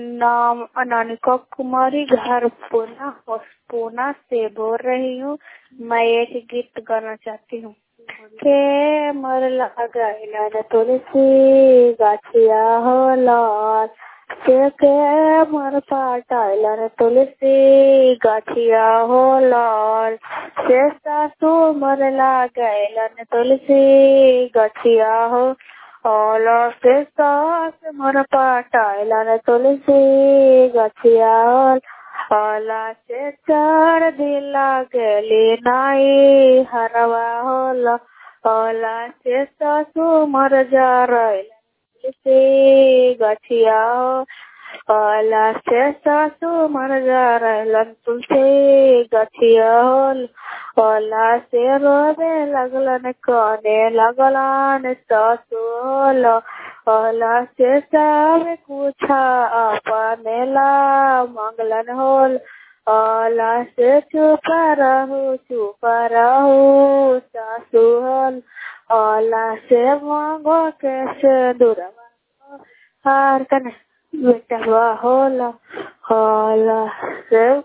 नाम अनामिका कुमारी घर पूना पूना से बोल रही हूँ मैं एक गीत गाना चाहती हूँ के मर लगाइला रे तुलसी गाछिया हो लाल के के मर पाटाइला रे तुलसी गाछिया हो लाल से सासू मर लगाइला रे तुलसी गाछिया हो ओला से सास मर पाटाइला रे तुलसी गाछिया हो ओला से चार दिला गेली नाई हरवा होला ओला से सासू मर जा रही से गठिया ओला से सासू मर जा रहलन तुलसी गठिया होल ओला से रोवे लगलन कने लगलन सासू होला ओला से सब कुछ अपने ला मंगलन होल ओला से चुप रहू चुप रहू सासू होल ओला से मांगो कैसे दूरवा हार कने बेटवा होला होला से